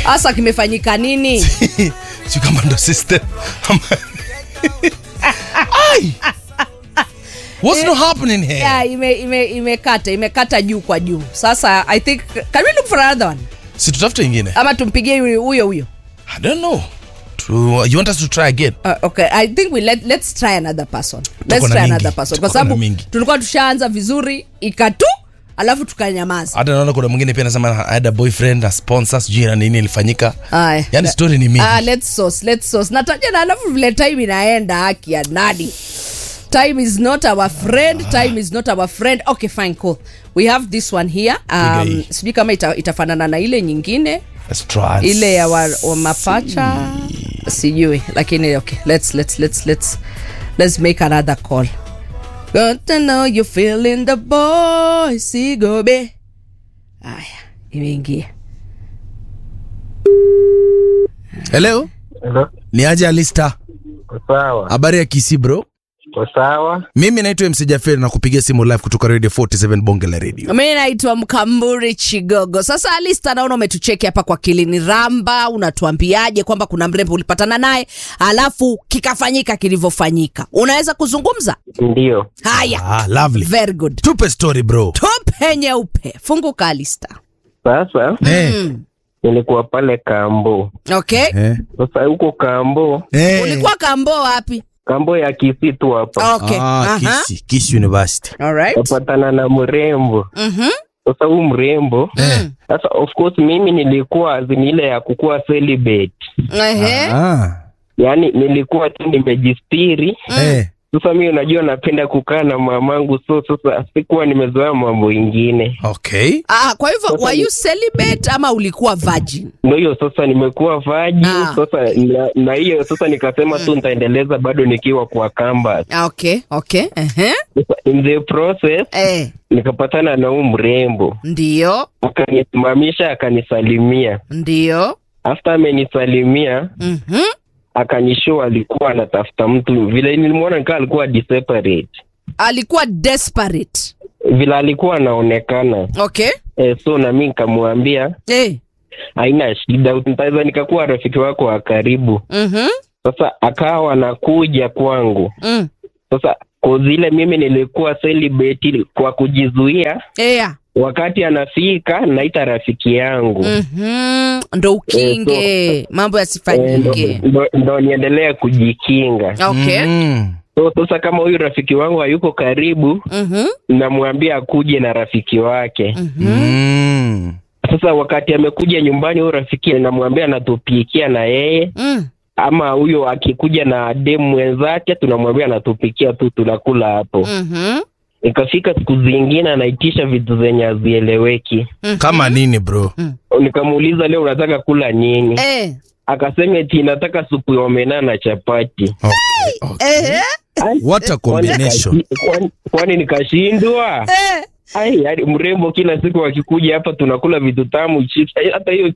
hasa kimefanyika nini si kama ndo system Ai! What's not happening here? yeah, ime, ime, imekata imekata juu kwa juu sasa i think can we look for another one si tutafute ingine ama tumpigie huyo huyo huyo i don't know to, you want us to try again Uh, okay i think we let, let's try another person let's Tuko na try mingi. another person kwa Tuko na sababu mingi. tulikuwa tushaanza vizuri ikatu alafu tukanyamaza hata naona kuna mwingine pia anasema I had a boyfriend a sponsor sijui na nini ilifanyika Aya. yani story ni mingi Ah, let's sauce, let's sauce. nataja na alafu vile time inaenda haki ya nani time is not our friend time is not our friend okay fine cool we have this one here Piga um, hii. sijui kama ita, itafanana na ile nyingine Let's try. ile ya wa, wa mapacha sijui lakini okay let's let's let's let's let's make another call got to know you feeling the boy sigobe aya imeingia hello Hello. ni aje alista Kwa sawa. habari ya kisi bro Kwa sawa. mimi naitwa mc jaferi na kupigia simu live kutoka radio 47 bonge la radio mi naitwa mkamburi chigogo sasa alista naona umetucheki hapa kwa kilini ramba unatuambiaje kwamba kuna mrembo ulipatana naye alafu kikafanyika kilivyofanyika unaweza kuzungumza Ndio. haya ah, lovely very good tupe story bro tupe nyeupe funguka alista Sasa eh, nilikuwa pale Kambo. okay eh, Sasa huko Kambo, eh. ulikuwa kambo wapi Kambo ya Kisii tu hapa. okay ah, Aha. kisi, kisi university Alright. Napatana na mrembo. Mhm. Sasa huu mrembo, eh. sasa of course mimi nilikuwa azini ile ya kukuwa celibate. Ehe. ah. Yaani nilikuwa tu nimejistiri. eh. Sasa mimi unajua napenda kukaa na mamangu, so sasa sikuwa nimezoea mambo ingine. okay Ah, kwa hivyo Sasa were ni- you celibate ama ulikuwa virgin Ndio hiyo sasa nimekuwa vaji Ah. sasa na- na hiyo sasa nikasema tu nitaendeleza bado nikiwa kwa kamba. Ah, okay okay Ehe. Sasa in the process eh, nikapatana na huu mrembo ndio akanisimamisha akanisalimia ndio after amenisalimia Mhm. akanishow alikuwa anatafuta mtu vile nilimwona nikaa alikuwa separate alikuwa desperate vile alikuwa anaonekana okay e, so na mi nikamwambia eh. haina shida nitaweza nikakuwa rafiki wako wa karibu Mhm. sasa akawa anakuja kwangu Mm. sasa kozile mimi nilikuwa celibate kwa kujizuia Yeah. wakati anafika naita rafiki yangu Mhm. ndo ukinge mambo Eh, yasifanyike ndo, ndo, ndo niendelea kujikinga okay mm. so sasa kama huyu rafiki wangu hayuko karibu Mhm. namwambia akuje na rafiki wake Mm. sasa wakati amekuja nyumbani huyu rafiki namwambia anatupikia na yeye Mm. ama huyo akikuja na demu mwenzake tunamwambia anatupikia tu tunakula hapo Mhm. ikafika siku zingine anaitisha vitu zenye hazieleweki kama nini bro nikamuuliza leo unataka kula nini Eh. akasema eti nataka supu ya omena na chapati okay. okay. Eh. what a Kwani combination nikashi- kwani- kwani nikashindwa Eh. ai yaani mrembo kila siku akikuja hapa tunakula vitu tamu chips Eh, hata hiyo